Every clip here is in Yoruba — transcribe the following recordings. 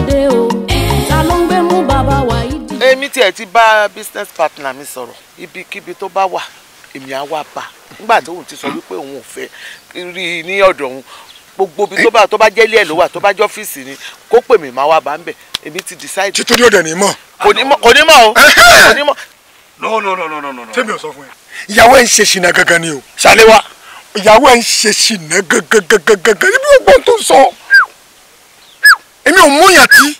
dòde o ta ló ń gbé mú bàbá wa yìí dì. èmi tiẹ̀ ti bá business partner mi sọ̀rọ̀ ibikíbi tó bá wà èmi á wá bá nígbà tó òun ti sọ wípé òun ò fẹ́ rí i ní ọ̀dọ̀ òun gbogbo ibi tó bá tó bá jẹ́ ilé ẹ̀ ló wà tó bá jẹ́ ọ́fíìsì ni kó pè mí máa wá bá ń bẹ̀ èmi ti decide. títorí ọ̀dẹ̀ ní mọ̀. kò ní mọ̀ kò ní mọ̀ o kò ní mọ̀. no no no no no no. tẹ́mi ò sọ fún ẹ. ìyàwó ẹ̀ ń ṣe ṣìnà gangan ni o. ṣàléwá ìyàwó ẹ̀ ń ṣe ṣìnà gangan gangan gangan níbi ògbọ́n tó ń sọ. èmi ò mú yàn tí.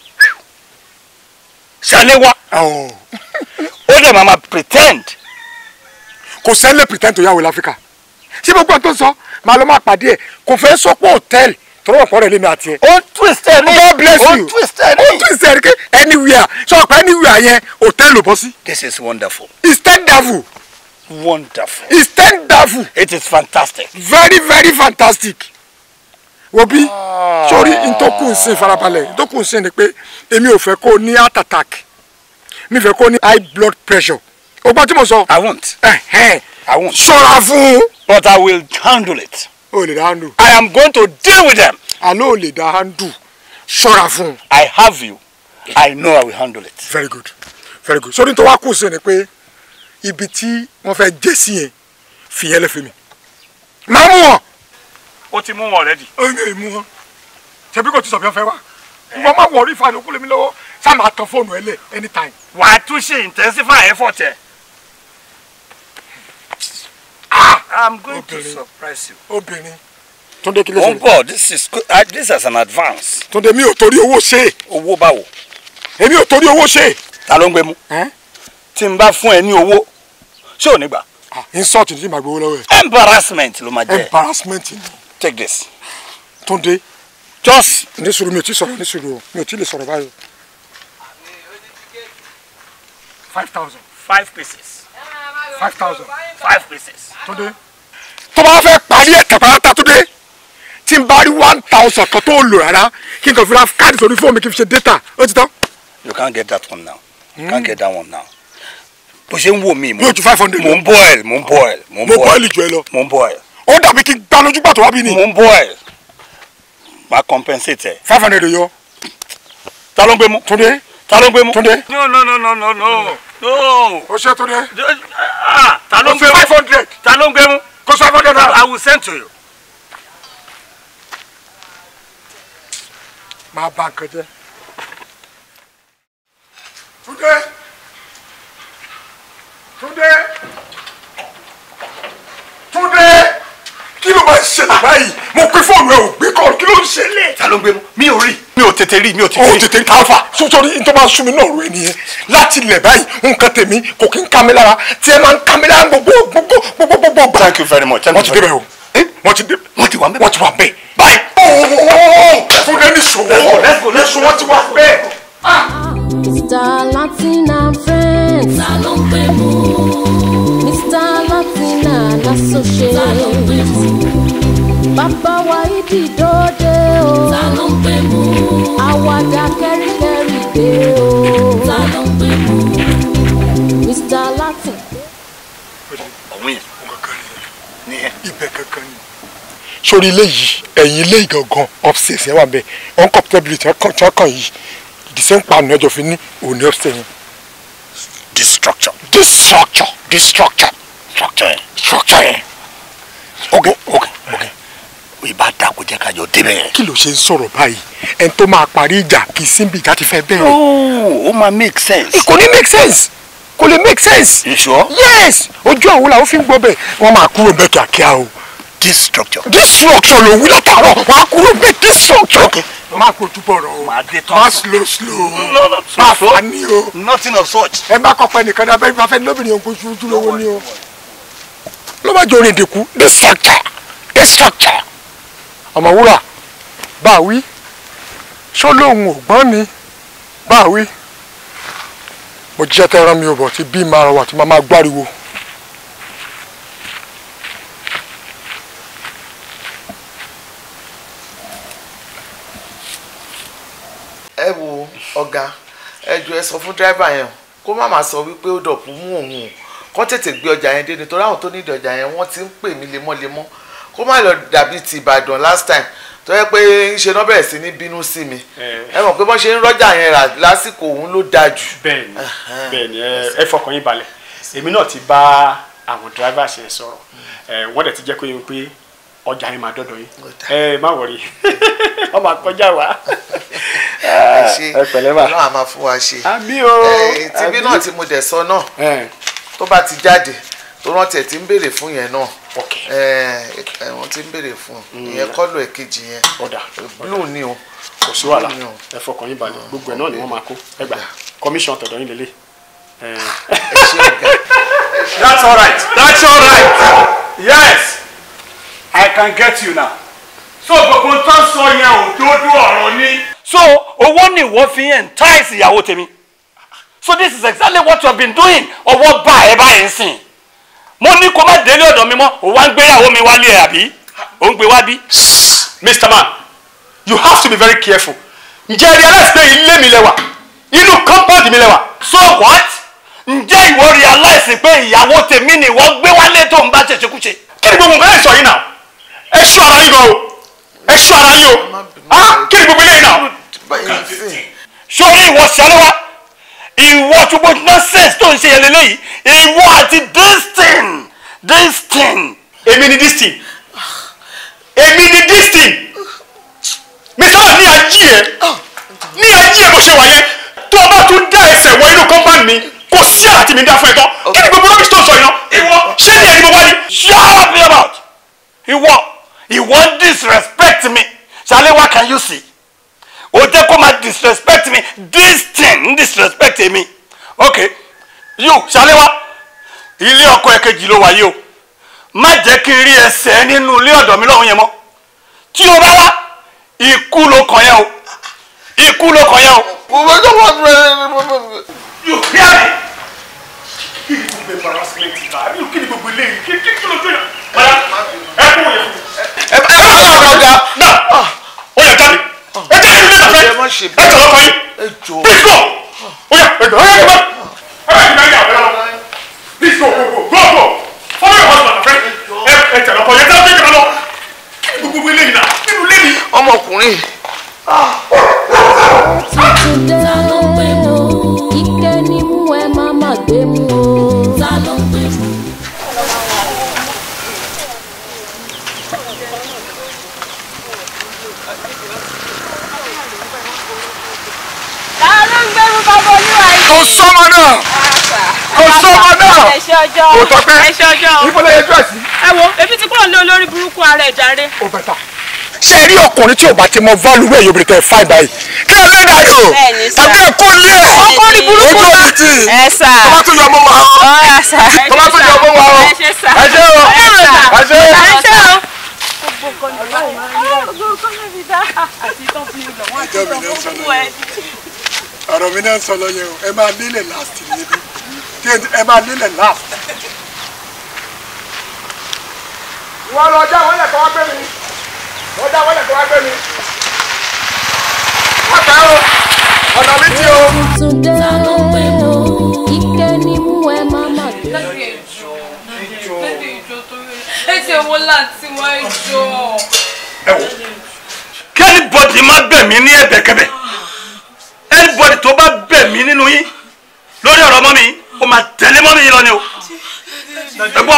ṣàléwá ó dẹ̀ máa ma pretend. kò sẹ́lẹ̀ pretend tó yàwó láfíríkà ṣé gbogbo tó ń sọ màá lọ máa pàdé ẹ̀ kò fẹ́ sọ pé hòtẹ́ẹ̀lì tọrọ ọ̀pọ̀ rẹ̀ lémi àti ẹ̀. ó twist ẹ̀ ní God bless ó you twist ẹ̀ ó ní. twist ẹ̀ ní kí anywhere sọ pé anywhere yẹn hòtẹ́ẹ̀lì ò bọ́ sí. this is wonderful it's ten devil wonderful it's ten devil it is fantastic. very very fantastic wo bí sórí ntọ́kùn nsìn farabalẹ̀ ntọ́kùn nsìn ni pé èmi ò fẹ́ kó o ní heart attack mi fẹ́ kó o ní high blood pressure o gbọ́ tí mo sọ. I won't. ẹ̀hẹ́n I won't. ṣọ́ra fún un. but I will handle it. o lè dá handle. I am going to deal with them. àlọ́ ò lè dá handle ṣọ́ra fún un. I have you. I know I will handle it. very good very good sórí tó wá kù sí ni pé ibi tí wọ́n fẹ́ jẹ́ sí yẹn fìyẹn lẹ́fẹ̀ẹ́ mi. máa mú wọn. ó ti mú wọn already. ó ń mú wọn. ṣebí kò tí sọ bí wọ́n fẹ́ wá. wọ́n máa wọrí ìfàlẹ́ òkú lèmi lọ́wọ́ sáà máa tan fóònù ẹ lẹ̀ anytime. wà á tún ṣe intensify effort ẹ. I'm going to Obìnrin. surprise you. obìnrin. Túndé kí ló on ṣe. board this is good. Uh, this is an advance. Túndé mi ò torí owó ṣe. owó báwo. èmi ò torí owó ṣe. ta ló ń gbé mú. tí n bá fún ẹ ní owó ṣé ò ní gbà. insult ní màá gbowó lọ́wọ́ ẹ̀. embarrassment ló máa jẹ. embarrassment ni. take this. Túndé. just. ní sùúrù mi ò tí sọ̀rọ̀ ní sùúrù o mi ò tí lè sọ̀rọ̀ báyìí. five thousand. five pieces. five thousand. five pieces. Túndé. tó bá fẹ́ parí ẹ̀ tàpátá Túndé tí n bá rí one thousand kan tó lò rárá kí n kàn fi ra káàdì sórí fóònù mi kí n fi ṣe data ó ti tán. you can't get that one now. you can't get that one now. bó ṣe ń wò mí. yóò ju five hundred mo ń boil mo ń boil. mo ń mo boil bọ́ọ̀lì jù ẹ lọ. mo ń boil. ó dàbí kí n gbá lójú pàtó wá bí ni. mo ń boil. máa compensate ẹ. five hundred yọ. ta ló ń gbé mú. Túndé. ta ló ń gbé mú. Túndé. no no no no no no no. ó ṣe Túndé. ah ta ló ń gbé mú. five hundred. ta ló ń gbé mú. kó five hundred naira. I will send to you. máa bá nǹkan jẹ́. Túndé. Túndé. Túndé. kí ló máa ń ṣẹlẹ̀ báyìí mo pín fóònù ẹ ò gbé kọ́ kí ló ń ṣẹlẹ̀. ta ló ń gbé mú. mi ò rí mi ò tètè rí mi ò tètè ó rí. tètè ń káfà sótórí ní tó máa sún mi náà rú ẹ nìyẹn láti ilẹ̀ báyìí nǹkan tèmi kò kí ń ká mi lára tí ẹ máa ń ká mi lára gbogbo gbogbo gbogbo gbogbo gbà. thank you very much. thank wọ́n you ti very débẹ̀ much. o wọ́n ti dé wọ́n ti wà mẹ́. wọ́n ti wà bẹ́ẹ̀ báyìí. ooo Túndé ní ṣòwò let's go, let's go. wọ́n ti wà bẹ́ẹ̀. Mr. Latin and friends. ta ló ń gbé mú. Mr. Latin and associates. ta ló ń gbé mú. bàbá wa ìdí dòde o. ta ló ń gbé mú. àwàdà kẹ́ríkẹ́rí dé o. ta ló ń gbé mú. Mr. Latin. ọ̀hún yẹn. ní ẹ. ibẹ̀ kankan ni. sórí ilé yìí ẹ̀yìn ilé yìí gangan upstairs yẹn wà bẹ́ẹ̀ uncomfortability tí wọ́n kàn yìí the same pan ní ọjọ́ fi ní òní upstairs yẹn. this structure. this structure this structure structure yẹn. structure yẹn. ok ok ok ìbá dà kó jẹ́ ká jọ débẹ̀ yẹn. kí ló ṣe ń sọ̀rọ̀ báyìí ẹni tó máa parí ìjà kì í síbi ìjà ti fẹ́ bẹ̀rẹ̀. oh ó máa make sense. kò ní make sense kò lè make sense. you sure. yes ojú àwọn làwọn fi ń gbọ́ bẹ́ẹ̀ wọ́n máa kúrò bẹ́ẹ̀ kíákíá o. this structure. this structure ló wí látàárọ̀ wọ́n á kúrò bẹ́ẹ̀ this structure. okay máa kó túbọ̀ rọ o máa dé tán. máa slow slow no no máa so fà ní o. nothing of such. ẹ má kọ́ pẹ́ nìkan dábẹ́ ìgbà fẹ́ lóbìnrin òǹkó ṣojú lówó ní o. ló bá jọ orin ìdìkú this structure this structure. ọmọwúrà bá a wí ṣó lóun ò gbọ́n ni bá a wí. mo jíṣẹ́ tẹ́ rán mi ò bọ̀ tí bí máa wà tí máa máa gbáriwo. ẹ wo ọ̀gá ẹ jọ̀ọ́ ẹ sọ fún dírẹ́bà yẹn kó má má sọ wípé ó dọ̀pù mú òun o kó tètè gbé ọjà yẹn dé nítorí àwọn tó ní ọjà yẹn wọ́n ti ń pè mí lemọ́lemọ́ kó má lọ dàbí ti Ìbàdàn last time tó yẹ pé ṣe náà bẹ̀rẹ̀ sí ní bínú sí mi Eh. ẹ mọ̀ pé bọ́n ṣe ń rọ́jà yẹn rà lásìkò òun ló dáa jù. bẹ́ẹ̀ni bẹ́ẹ̀ni ẹ ẹ fọkàn yín balẹ̀ èmi náà ti bá àwọn drivers yẹn sọ̀rọ̀ ẹ wọ́n dẹ̀ ti jẹ́ kó yín pé ọjà yín máa dọ́dọ̀ yín ẹ má wọrí wọ́n máa kọjá wa ẹ ṣe ẹ pẹ̀lẹ́ mà ọlọ́run á máa fún wa ṣe. àmì o Eh, tibí náà tí mo dẹ̀ sọ náà ẹ tó bá ti jáde tó rántí ẹ̀ tí ń béèrè fún yẹn náà ok ẹ wọ́n ti ń béèrè fún ìyẹn kọ́lù ẹ̀kejì yẹn ọ̀dà blue ni o kò sí wàhálà Blue ni o. ẹ fọkàn yín balẹ̀ gbogbo ẹ̀ náà ni wọ́n máa kó ẹ gbà commission tọ̀dọ̀ yín lélẹ̀ ẹ. ẹ ṣe ọ̀gá. That's all right. That's all right. Yes, I can get you now. So gbogbo tó ń sọ yẹn ò dúdú ọ̀rọ̀ ni. so owó ni ìwọ fi entice ìyàwó tèmi so this is exactly what you have been doing ọwọ́ bá ẹ báyìí ń sìn mo ní kó má délé ọ̀dọ̀ mi mọ́ ò wá ń gbéyàwó mi wálé ẹ̀ àbí ò ń gbé wá bí. Mr. Man, you have to be very careful. Ǹjẹ́ ẹ realize pé ilé mi lẹ́wà? Inú compound mi lẹ́wà. so what ǹjẹ́ ìwọ realize pé ìyàwó tèmi ni ìwọ gbé wálé tó ń bá ṣèṣekúṣe. Kí ni gbogbo nǹkan ẹ̀ sọ yìí náà? Ẹ ṣọ́ ara yín gan o. Ẹ ṣọ́ ara yín o. Ah, Kí ni gbogbo eléyìí náà? báyìí sí sórí ìwọ ṣàlẹ́wà ìwọ ṣùgbọ́ nonsense tó ń ṣe yẹn lélẹ́yìí ìwọ àti this thing this thing. Èmi ni this thing. Èmi ni this thing. Mr. Man ní ají ẹ. Ní ají ẹ bó ṣe wà yẹn. Tó o bá tún dá ẹsẹ̀ wọ inú compound mi, kò sí àti mi dá fún ẹ tán. Kí ni gbogbo rọ́bìsì tó sọ yìí náà? Ìwọ ṣé ní ẹni mo wá ní? shut up your mouth ìwọ ìwọ disrespect me ṣàlẹ́wà can you see o jẹ́ kó máa disrespect me this thing disrespect me okay you ṣàlẹ́wà ilé ọkọ ẹ̀kejì ló wà yìí o má jẹ́ kí n rí ẹsẹ̀ nínú ilé ọ̀dọ̀ mi lọ́hùn yẹn mọ́ tí o bá wá ikú ló kàn yẹn o ikú ló kàn yẹn o. mo tó wọ́n fẹ́ You hear me? Kí ni gbogbo embarrassment yìí náà? Kí ni gbogbo eléyìí? Kí kí kí ló tó yàn? Bàyá ẹ kú òye fún mi. ẹ bá ọ̀gá ọ̀gá Náà ó yẹ jáde. Ẹ jáde nílé ìtàfẹ́. ẹ má ṣe Ẹ kàn lọ́kọ yín. ẹ jọ Please go. Ó yẹ ẹ jọ ẹ yẹ kí n bá. Ẹ bá yẹ kí n bá yà wẹ́rẹ́ lọ. Please go go go go go. Follow your husband my friend. Ẹ ẹ tẹ̀lé ọkọ yẹn tẹ́lẹ̀ tẹ́lẹ̀ lọ. Kí ni gbogbo eléyìí náà? Kí ni eléyìí? ọmọkùnrin tuntun dé ike ni mú ẹ má má gbé mú o. ta ló ń gbé mú. ta ló ń gbẹ́rú bàbá olúwa yìí. kò sọmọ náà kò sọmọ náà ẹ ṣe ọjọ́ kò tọpẹ ẹ ṣe ọjọ́ o. ibo lè yẹjú ẹsí ẹ wo ebi ti kúrò ní olórí burúkú ara ẹ̀ jàre. ó bẹ ta. ṣé ẹ rí ọkùnrin tí ò bá ti mọ válù wẹ̀ yóò bèrè tẹ̀ fáì báyìí kí ẹ lẹ́dàá yìí o Bẹ́ẹ̀ni sà. tàbí ẹ kó lé ẹ ọkọ ní burúkú ojú náà. òbí tì í ẹ sà. tó bá tún yọ ọmọ wa o ọ̀rẹ́ sà. tó bá tún yọ ọmọ wa o ẹ ṣe sà. ẹ ṣe o ẹ ṣe sà. ẹ ṣe o. ẹ ṣe o. ọ̀rọ̀ mi náà sọ lọ yẹn o ẹ máa nílẹ̀ last níbi kí ẹ máa nílẹ̀ last. wọ́n lọ já wọ́n lẹ̀ kọ́ wá gbé mi wọ́n já wọ́n lẹ̀ kọ́ wá gbé mi. wọ́n fẹ́ o ọ̀nà mi ti o. tuntun dé ike ni mú ẹ má má gbé mú o. ẹ ṣe wo láti wá ìjọ. kí anybody má bẹ̀ mí ní ẹ̀bẹ̀kẹ́bẹ̀ anybody tó bá bẹ̀ mí nínú yín lórí ọ̀rọ̀ mọ́ mi ó máa tẹ̀lé mọ́ mi yín lọ ni o ẹ gbọ́.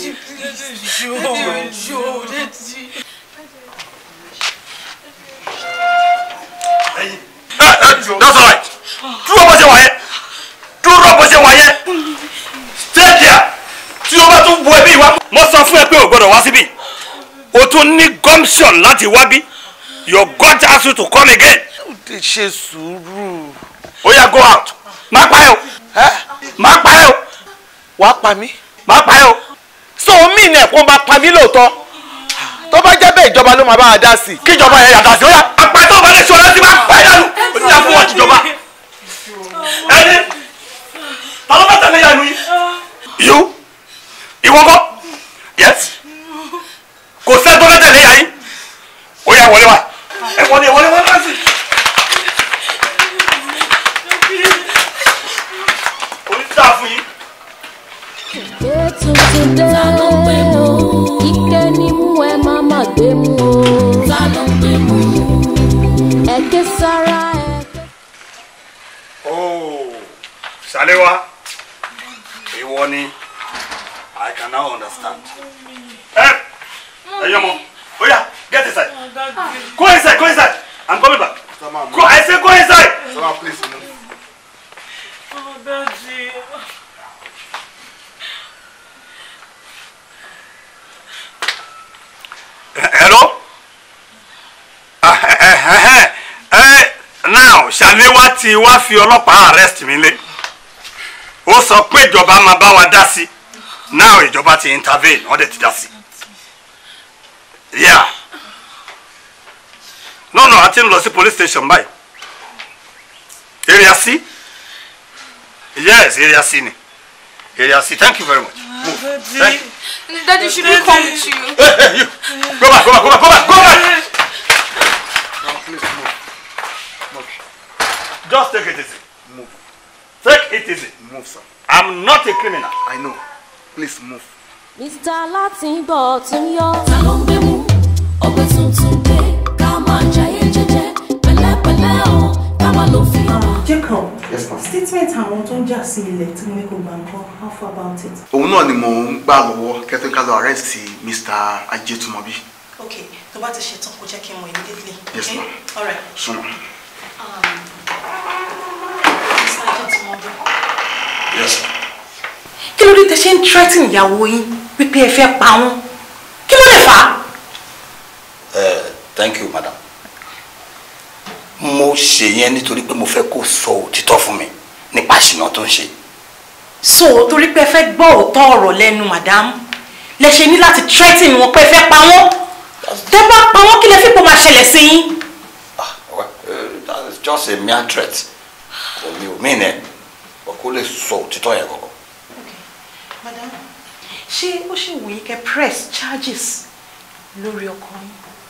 ẹ ẹ that's all right dúró bó ṣe wà yẹn dúró bó ṣe wà yẹn stay there tí o bá tún bu ẹbí wa. mo sọ fún ẹ pé o gbọ́dọ̀ wá síbí o tún ní gumption láti wá bí your God ask you to come again. ó ti ṣe sùúrù ó yá go out má pa ẹ o ẹ má pa ẹ o wàá pa mí má pa ẹ o. so omi ni ẹ̀kọ́ máa pa mí lóòótọ́ tó bá jẹ́ bẹ́ẹ̀ ìjọba ló máa bá wa dá sí i. kíjọba yẹn yàtọ̀ sí ó yá apá tó bá lè ṣe ọlọ́sí máa pa ẹ dànù ó ní àfún wọn tìjọba. ẹni ta ló bá tẹ̀lé yanu yìí. yóò ìwọ kọ́ yes kò sẹ́ tó bá tẹ̀lé yà yín ó yá wọlé wa ẹ wọlé wọlé wọlé wá sí. orí tí a fún yín. ike tuntun dé ike ni mú ẹ má má gbé mú o. ta ló ń gbé Ṣàléwá ìwọ ni I can now understand. Ẹ ẹyọ mọ oya get inside go inside go inside I'm coming back go I say go inside. Sama please move. Hello? Ah, eh, eh, eh, eh, now Ṣàléwá ti wá fi ọlọ́pàá arrest mi lé ó sọ pé ìjọba máa bá wa dá sí now ìjọba ti intervene wọ́n dẹ̀ ti dá sí yeah no no a ti ń lọ sí police station báyìí area C yes area C ni area C thank you very much move thank you. Daddy, should we come with you? Hey, hey, you. Go back, go back, go back, go back, go back. Now please move. Move. Just take it easy. Move. Take it easy. Move, sir. I'm not a criminal. I know. Please move. Mr. Látìnbọ̀ tún yọ. ta ló ń gbé mú ọgbẹ́ tuntun dé ká máa jayé jẹ́jẹ́ pẹ̀lẹ́pẹ̀lẹ́ o ká máa ló fi ara. Jacob, Yes, ma'am. statement àwọn tó ń jà sí ilẹ̀ tí mo ní kó gbà ń kọ́, how far about it? Òun náà ni mò ń gbà lọ́wọ́ kẹ́tọ́ ká lọ arrest Mr. Ajétúmọ̀bí. Okay, tó bá ti ṣetán kó jẹ́ kí n mọ̀ immediately. Yes, okay? ma'am. All right. Súnmọ́. Um, Mr. Ajetumobi. Yes, sir. Kí ló dé tẹ ṣe ń threaten ìyàwó yín wípé ẹ fẹ́ pa wọ́n? Kí ló lè fà á? Uh, thank you madam mo ṣe yẹn nítorí pé mo fẹ́ kó sọ òtítọ́ fún mi nípa ìṣìnà tó ń ṣe So, torí pé ẹ fẹ́ gbọ́ òótọ́ ọ̀rọ̀ lẹ́nu madam, lẹ ṣe ní láti threaten wọn pé ẹ fẹ́ pa wọ́n. Tẹ́ bá pa wọ́n kí lẹ fi pò máa ṣẹlẹ̀ sí yín? ah well, uh, that is just a mere threat omi ò mí nẹ o kò lè sọ òtítọ́ yẹn kọ̀kọ́ Madam, ṣé ó ṣì wù yín kẹ́ press charges lórí ọkọ yín?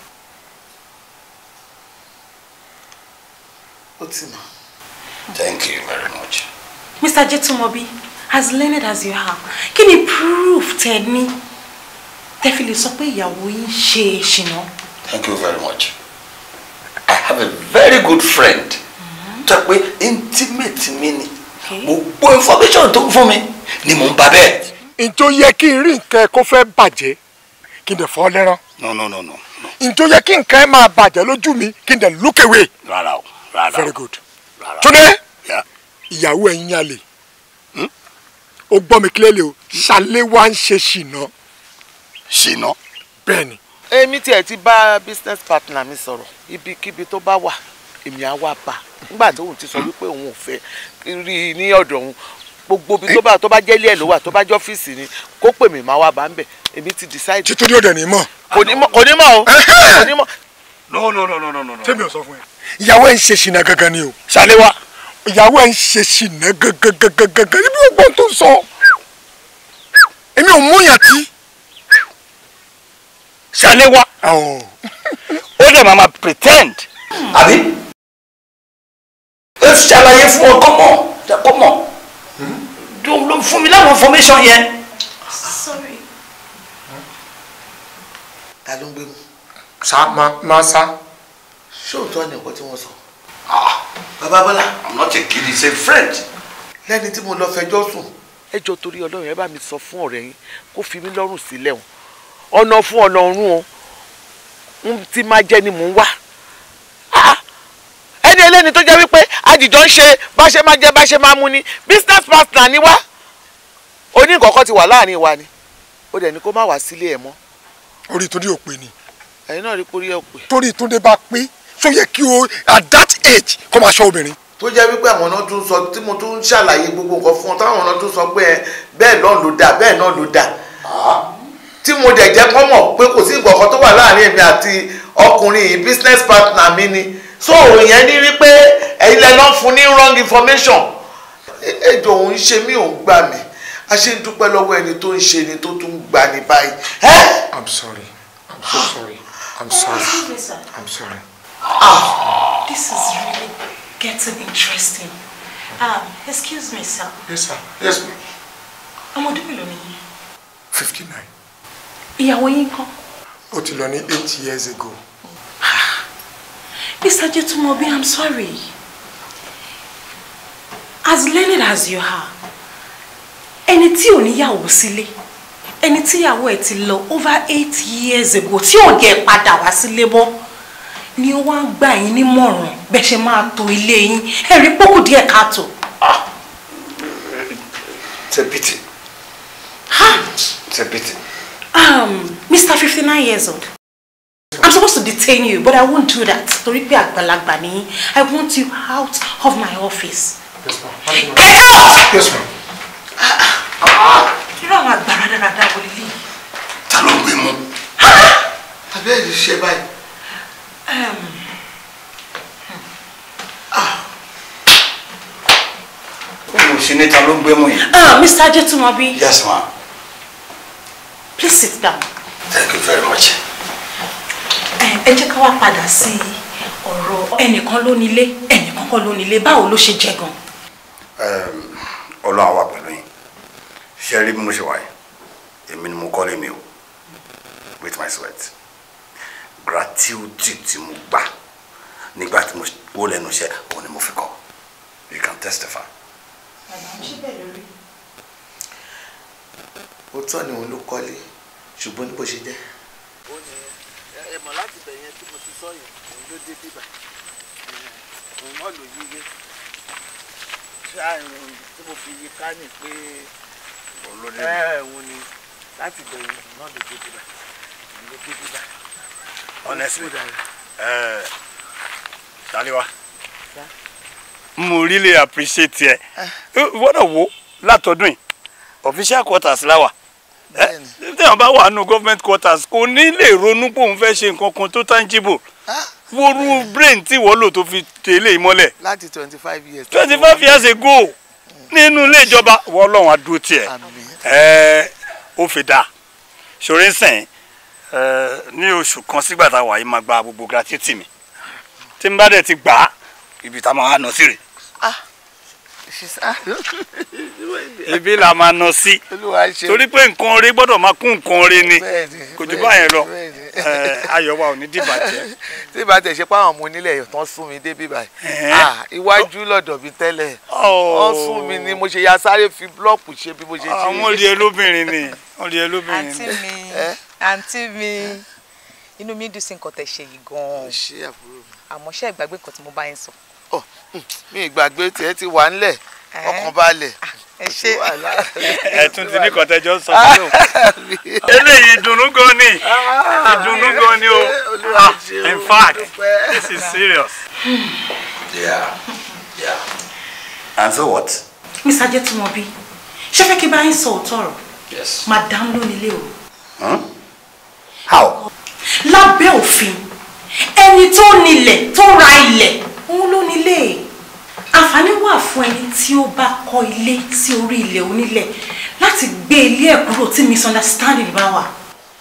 ó ti mọ̀. thank you very much Mr. Jetumobi, as learned as you are, kí ni proof tẹ ní tẹ fi lè sọ pé ìyàwó yín ṣe ṣìnà? thank you very much i have a very good friend tó yẹ pé intimate mi ni Okay. gbogbo information tó ń fún mi ni mò ń bá bẹ́ẹ̀. Ǹjọ́ yẹ kí n rí nǹkan ẹ kó fẹ́ bàjẹ́ kí n dẹ̀ fọ́ lẹ́rán. no no no no no Ǹjọ́ yẹ kí nǹkan ẹ máa bàjẹ́ lójú mi kí n dẹ̀ look away. rárá o rárá o Very good. rárá o. Túndé Yeah. ìyàwó ẹ̀yin yálè. Ó gbọ́ mi clearly o. Ṣàléwá ń ṣe ṣìnà. ṣìnà Bẹ́ẹ̀ni. èmi tiẹ̀ ti bá business partner mi sọ̀rọ̀ ibikíbi tó bá wà èmi á wá bá nígbà tó òun ti sọ wípé òun ò fẹ́ rí i ní ọ̀dọ̀ òun gbogbo ibi tó bá tó bá jẹ́ ilé ẹ̀ ló wà tó bá jẹ́ ọ́fíìsì ni kó pè mí máa wá bá ń bẹ̀ èmi ti decide Títúndé òde ní mọ̀. kò ní mọ̀ kò ní mọ̀ o kò ní mọ̀ No, no, no, no, no, no, no. Tẹ́mi ò sọ fún ẹ. Ìyàwó ẹ̀ ń ṣe ṣìnà gangan ni o. Ṣàléwá. Ìyàwó ẹ̀ ń ṣe ṣìnà gangan gangan gangan. Ibi ọgbọ́n tó ń sọ. Èmi ò mú yàn tí. Ṣàléwá Àwọn. ó dẹ̀ máa ma pretend. àbí ó ti ṣàlàyé fún ọ kọ́mọ kọ́mọ ló fún mi láwọn information yẹn. Sorry. ta ló ń gbé mu Sá máa máa sá. ṣóòótọ́ ni nǹkan tí wọ́n sọ bàbá bọ́lá i'm not a kid he's a friend. lẹ́ni tí mo lọ fẹjọ́ sùn ẹ jọ torí ọlọ́run ẹ bá mi sọ fún ọ̀rẹ́ yín kó fi mí lọ́rùn sílẹ̀ o ọ̀nà fún ọ̀nà ọ̀run o ń tí máa jẹ́ ni mò ń wá Ah! ẹni ẹlẹ́ni tó jẹ́ wípé àjìjọ ń ṣe bá ṣe máa jẹ bá ṣe máa mu ni business partner ni wá oníkọ̀ọ́kọ́ ti wà láàrin wa ni ó dẹ̀ ní kó má wá sílé ẹ̀ mọ́ Orí Túndé ò pé ni. ẹ̀yin náà rí pórí ẹ̀ pé Torí Túndé bá pé. Ṣó yẹ kí o at that age kó máa ṣọ́ obìnrin. tó jẹ́ wípé àwọn náà tún sọ tí mo tún ń ṣàlàyé gbogbo nǹkan fún ọ táwọn náà tún sọ pé ẹ bẹ́ẹ̀ náà ló dà bẹ́ẹ̀ náà ló dà tí mo dẹ̀ jẹ́ kọ́ mọ̀ pé kò sí ìgbọ̀kan tó wà láàrin èmi àti ọkùnrin yìí business partner mi ni so ìyẹn ní rí pé ẹ̀yin lẹ lọ́ fún ní wrong information ẹjọ́ òun ṣe mí òun gbà mí a ṣe ń dúpẹ́ lọ́wọ́ ẹni tó ń ṣe ni tó tún ń gbà ní báyìí ẹ́ I'm sorry. I'm so sorry. I'm sorry. Excuse me, sir. I'm sorry. This is really getting interesting. Um, excuse me, sir. Yes sir. Yes ma'am. Ọmọdé mélòó ni yín? Fifty nine. Ìyàwó yín kọ́? Ó ti lọ ní eight years ago. Mr. Jetumobi, I'm sorry. as learned as you are ẹni tí ò níyàwó sílé ẹni tíyàwó ẹ̀ ti lọ over eight years ago tí ò dẹ̀ padà wá sílé mọ́ ni ó wá ń gbà yín nímọ̀ràn bẹ́ẹ̀ ṣe máa tò ilé yín ẹ̀rí pọ́kù díẹ̀ káàtó. It's a pity. It's a pity. Um, Mr. 59 years old. I'm supposed to detain you, but I won't do that. Torí pé àgbàlagbà ni yín. I want you out of my office. Get out! Yes, ma'am. Irú àwọn àgbàrá dáradára wọlé lé. Ta ló gbé mú? abẹ́ẹ̀ ní ṣe báyìí. Mo ṣe ní ta ló gbé mú yìí. Uh, Mr. Ajetumobi, Yes, ma'am. please sit down. Thank you very much. Ẹ ẹ jẹ́ ká wá padà sí ọ̀rọ̀ ẹnìkan ló nílé, ẹnìkan kọ́ ló nílé. Báwo ló ṣe jẹ́ gan? Um, Ọlọ́run á wà pẹ̀lú yín. Ṣé ẹ rí bí mo ṣe wà yìí? Èmi ni mo kọ́lé mi o. With my sweat. Gratuity tí mo gbà nígbà tí mo wó lẹ́nu iṣẹ́ òun ni mo fi kọ́. You can testify. òótọ́ ni òun ló kọ́lé ṣùgbọ́n ní bó ṣe jẹ́. ó ní ẹ mọ̀ láti bẹ̀ yẹn tí mo ti sọ yẹn òun ló dé bíbà òun náà ló yíyé ṣáà ìrùn tí mo fi yí ká ní pé ẹ òun ni láti bẹ̀ yẹn òun náà ló dé bíbà òun ló dé bíbà. honestly uh, Taliwa mo really appreciate ẹ wọ́dọ̀ wo látọdún yìí official quarters láwà téèyàn bá wà nù government quarters kò ní lè ronú pé òun fẹ́ ṣe nǹkan kan tó tangible woru brain tí wọ́n lò tó fi tẹ̀lé ìmọ́lẹ̀ láti twenty five years. twenty five years ago nínú ilé ìjọba wọ́n lọ́wọ́n adúró tiẹ̀ ẹ̀ ó fi dáa ṣòro ń sìn ní oṣù kan sígbà tá a wà yìí máa gba gbogbo gratuity mi tí n bá dẹ̀ ti gbà á ibi tá a máa nọ sí rè ibi la máa nọ sí torí pé nǹkan oore gbọ́dọ̀ máa kún nǹkan oore ni kò jù báyẹn lọ ayọ̀ wa ò ní dìbàjẹ́. tí ìbá tẹ̀ ṣe pé àwọn ọmọ onílẹ̀ tán sún mi dé bíbá yìí iwájú lọ́dọ̀ mi tẹ́lẹ̀ wọ́n sún mi ni mo ṣe ya sáré fi búlọ́ọ̀kù ṣe bí mo ṣe ṣe. àwọn olè olóbìnrin ni olè olóbìnrin àǹtí ni. mi àǹtí mi inú mi dùn sí nǹkan tẹ̀ ṣe yìí gan-an ṣé àbúrò mi. àmọ́ ṣé ìgbàgbé nǹkan tí mo bá yín sọ. mi ìgbàgbé tiẹ̀ ti wà ńlẹ̀ ọkàn balẹ̀. ẹ ṣe ẹ tún ti ní kọtẹjọ sọ fún mi eléyìí ìdùnnú gan ni ìdùnnú gan ni o Ah, in fact this is serious. Yeah. Yeah. And so what? Mr. Ajetumobi, ṣé fẹ́ kí bá yín sọ òótọ́ ọ̀rọ̀? Yes. Madam ló nílé o. Huh? How? Lábẹ́ òfin, ẹni tó nílẹ̀ tó ra ilẹ̀, òun ló nílé. Àǹfààní wà fún ẹni tí ó bá kọ́ ilé sí orí ilẹ̀ onílẹ̀ láti gbé ilé ẹ̀ kúrò tí misunderstanding bá wà.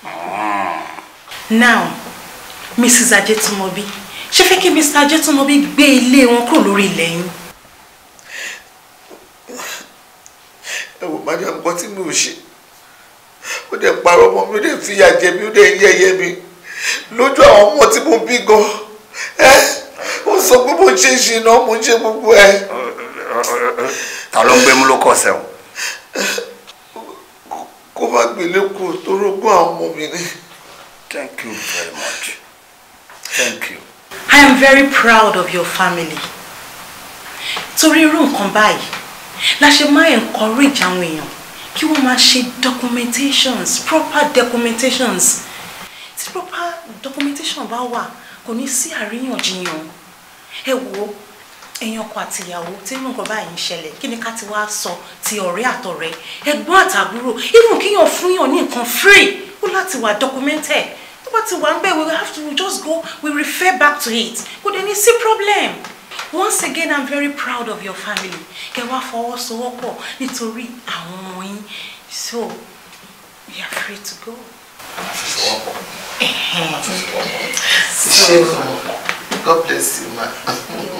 Now, Mrs. Ajetumobi, ṣé fẹ́ kí Mr. Ajetumobi gbé ilé wọn kúrò lórí ilẹ̀ yín? ẹ wò madam nǹkan tí mi ò ṣe ó dẹ̀ parọ́ ọmọ mi ó dẹ̀ fìyà jẹ mi ó dẹ̀ yẹ̀yẹ́ mi lójú àwọn ọmọ tí mo bí gan ẹ ó sọ pé mo ń ṣe ìṣìnà mo ń ṣe gbogbo ẹ. Ta ló ń gbé mú ló kọ̀ sẹ́wọ̀n? kó má gbélé kú tó rógún àwọn ọmọ mi ni. Thank you very much. Thank you. I am very proud of your family. Torí irú nǹkan báyìí la ṣe máa encourage àwọn èèyàn kí wọ́n máa ṣe documentations proper documentations tí proper documentation bá wà kò ní sí àríyànjiyàn ẹ wo èèyàn ọkọ àti ìyàwó tí irú nǹkan báyìí ń ṣẹlẹ̀ kí ni ká ti wá sọ ti ọ̀rẹ́ àtọ̀rẹ́ ẹ̀gbọ́n àtàbúrò even kíyàn fún yàn ní nǹkan free ó láti wà documented tó bá ti wà ń bẹ̀ we will have to just go we refer back to it kò dé ní sí problem once again i'm very proud of your family kẹ wá fọwọ́sowọ́pọ̀ nítorí àwọn ọmọ yín so we are free to go. ṣe God bless you ma.